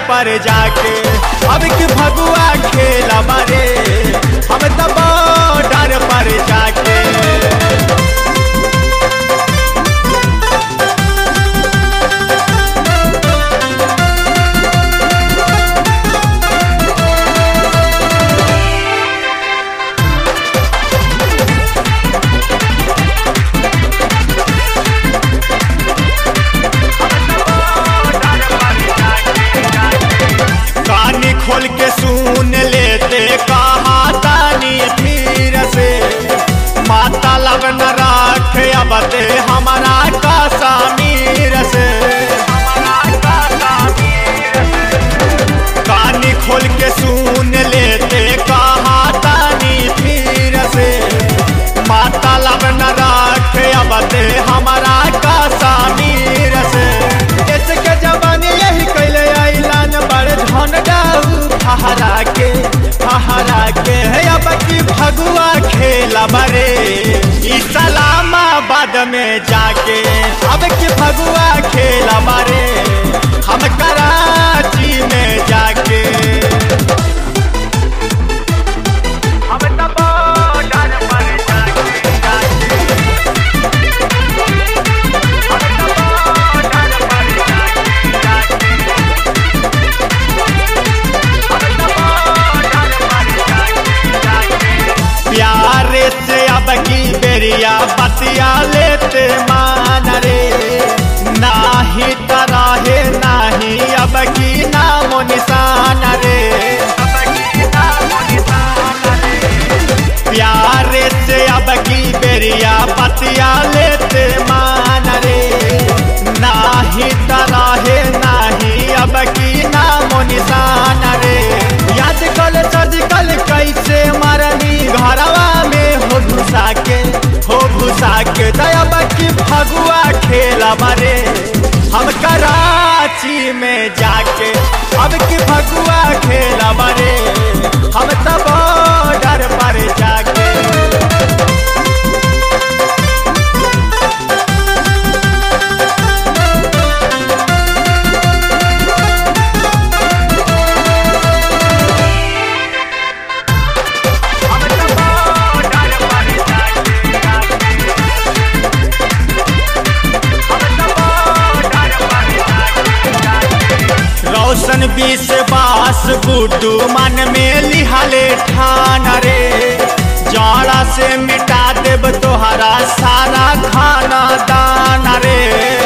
पर जाके अब की भगुआ खेला बारे हम तो बॉर्डर पर जाके कानी खोल के सुन लेते कहा तानी फिर से माता लगन राख अब ते हमारा का समीर से कानी खोल के सुन लेते कहा तानी फिर से माता लगन राख अब ते हमारा का समीर से इसके जवानी यही कैले ऐलान बड़ धन डाऊ फहरा के फहरा के है अब की भगुआ खेला बरे ई सलामाबाद में जाके अब की भगुआ खेला बरे हम कराची में जाके हम तो बॉर्डर पर जाके जाके हम तो बॉर्डर पर जाके जाके प्यारे से अब की बेरिया बतिया लेते मान रे नाही तराहे नाही अब की नामो निशान रे प्यारे से अब की बेरिया बतिया लेते मान रे नाही तराहे नाही अब की नामो निशान रे याद कल सर्जिकल कैसे मरनी घरवा में हो घुसा के हो घुसा के दया की फगुआ खेला मरे हम कराची में जाके अब की फगुआ खेला मरे हम तब बॉर्डर पर जाके रोशन बीस बास गुड्डू मन में लिहाले ठान रे जाड़ा से मिटा देब तोहरा सारा खाना दान रे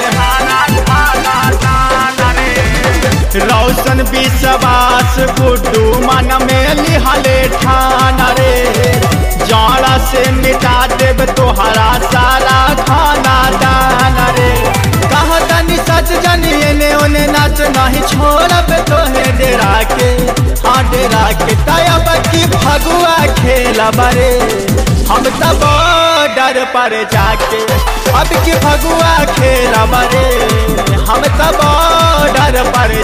रोशन बीस बास गुड्डू मन में लिहाले ठान रे जाड़ा से मिटा देब तोहरा सारा खाना दान रे कहा तनी सच जनिए ने ओने नाच नहीं छोड़ब तोहे डेरा के हाँ डेरा के तब की भगुआ खेला बरे हम तब बॉर्डर पर जाके अब की भगुआ खेला बरे हम तब बॉर्डर पर